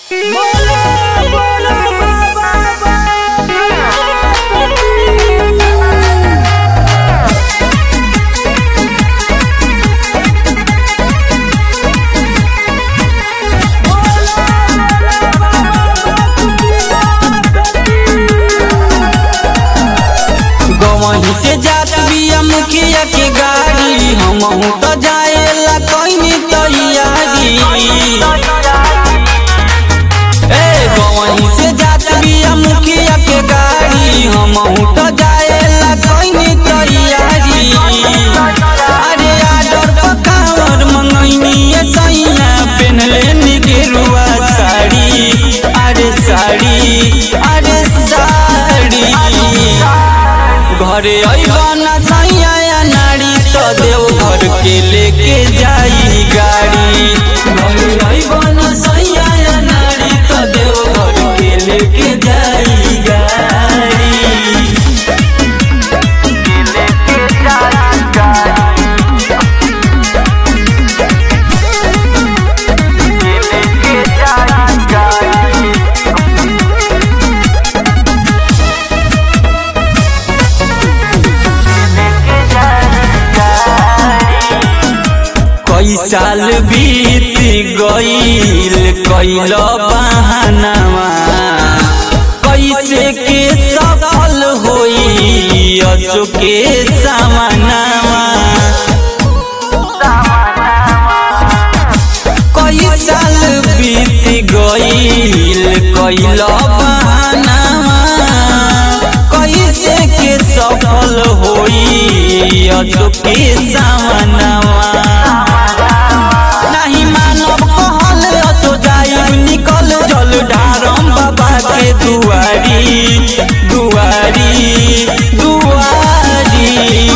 गवही से जात बिया मुखिया के गाड़ी हमहू तो जाएला कइनी तैयारी ए गवही से जात बिया मुखिया के गाड़ी हमहू तो जाएला कइनी तैयारी अरे आडर पकावर मंगैनी सैया पेनले निगेरुआ साड़ी अरे साड़ी अरे साड़ी घरे अइबाना सैया नारी तो देव घर के लेके जाई गाड़ी घरे अइबाना सैया नारी तो देव घर के लेके जाई गाड़ी कई साल बीत गईल कैल बहानावा कैसे के सफल होई असो के सामनावा कई साल बीत गईल कैल बहानावा कैसे के सफल होई असो के सामनावा नहीं मानव कहल असो जाइब निकल जल डारम बाबा के दुआरी दुआरी दुआरी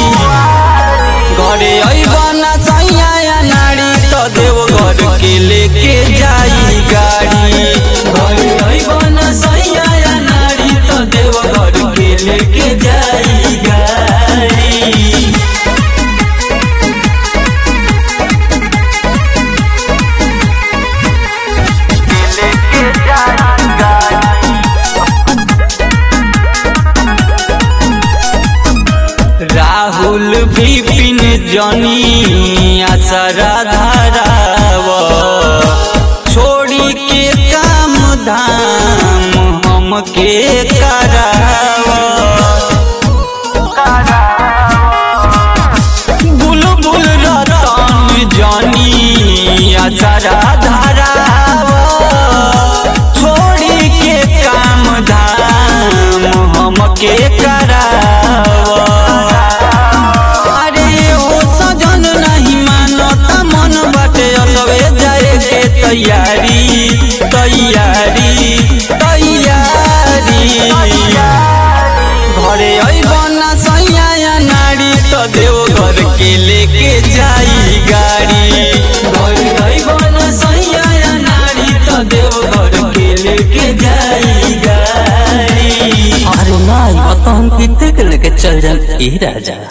घरे अइबना सैया नारी तो देव घर के लेके जाई गाड़ी घरे अइबना सैया नारी तो देव घर के लेके जाई गाड़ी राहुल विपिन जनी आसरा धाराव छोड़ी के काम धाम हम के कराव बुलबुल रतन जनी आसरा धाराव छोड़ी के काम धाम हम के कराव अरे ओ सजन नहीं मानता मन बाटे असबे जाए के तैयारी तैयारी तैयारी घरे अइबना सैया नारी तो देव घर के लेके जाई गाड़ी घरे अइबना सैया नारी तो देव घर के लेके जाई गाड़ी अरे नाई बताहन पीते के लेके चल जान ए राजा